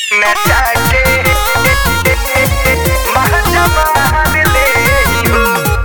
नचा के महजमान ले हो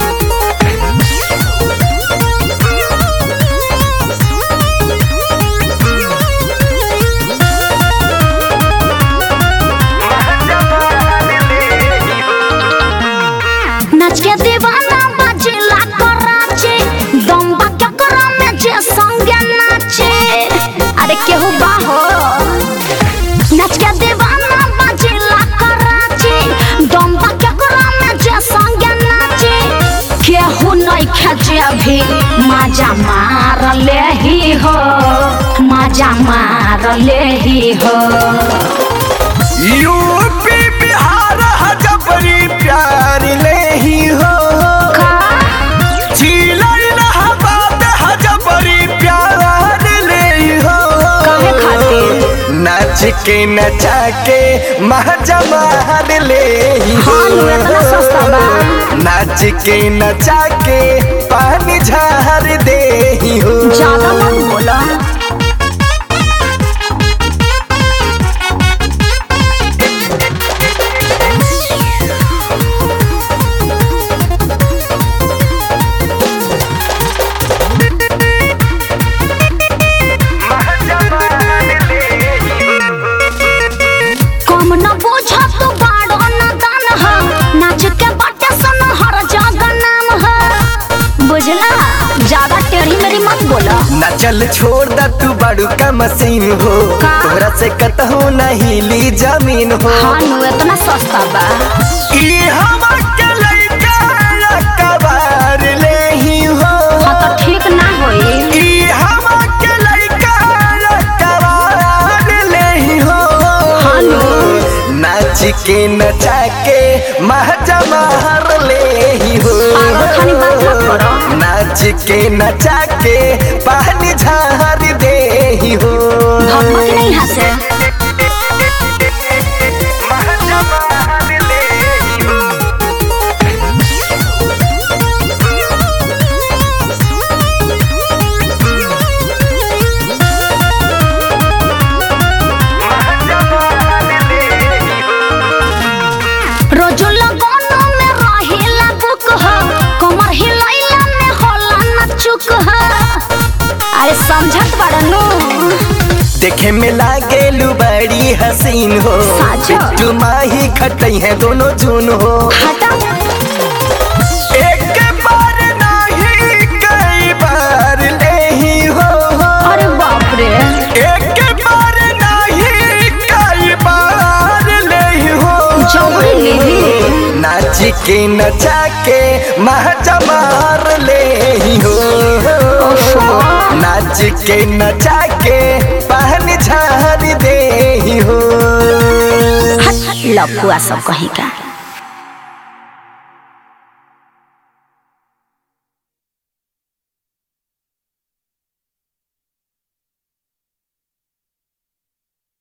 महजमान ले हो नाच के दीवाना बजेला कराचे दम्बा केकरा में जे संगे नाचे अरे केहू बाहो नाच के दीवाना बजेला कराचे दम्बा केकरा में जे संगे नाचे केहू नहीं खेचे भी माजा मार ले ही हो माजा मार ले ही हो यूपी बिहार हजबरी प्यार ले ही हो का झीलई इलाहाबाद हजबरी प्यार ले ही हो काहे खातिर नाच के नचा के महजमान ले ही हो हाँ, नु, इतना सस्ता बा। नाच के नचा के पानी झार दे ही हो ज्यादा मत बोला महजमान ले ही हो कम न बोझ तू बाड़ो न दान ह नाच के बाटे सन हर जगह नाम ह बुझला ज्यादा टेढ़ी मेरी मत बोला ना चल छोड़ दा तू बड़ू का मशीन हो का? तोरा से कतहु नहीं ली जमीन हो हाँ नु इतना सस्ता बा ई हम के लइका कबार ले ही हो हाँ तो ठीक ना होई ई हम के लइका कबार ले ही हो हाँ नु। नाच के नचा के महजमार ले ही हो पागल खानी बात मत करो नाच के नचा के पानी झार दे ही हो भगवत नहीं हंसे महजमान ले ही हो महजमान ले ही हो रोजो लगोनो में रहेला बुक ह कमर हिलैला में होला न चुक ह अरे समझत बड़नु देखे में लागेलू बड़ी हसीन हो साचो। बिट्टू माही खटई है दोनों जून हो हटा एक बार नहीं कई बार ले ही हो अरे बाप रे एक बार नहीं कई बार ले ही हो जबरी लेवी नाच के नचा के महजमार ले ही हो नाच के नचा के पहन झार दे ही हो लपुआ सब कहीं का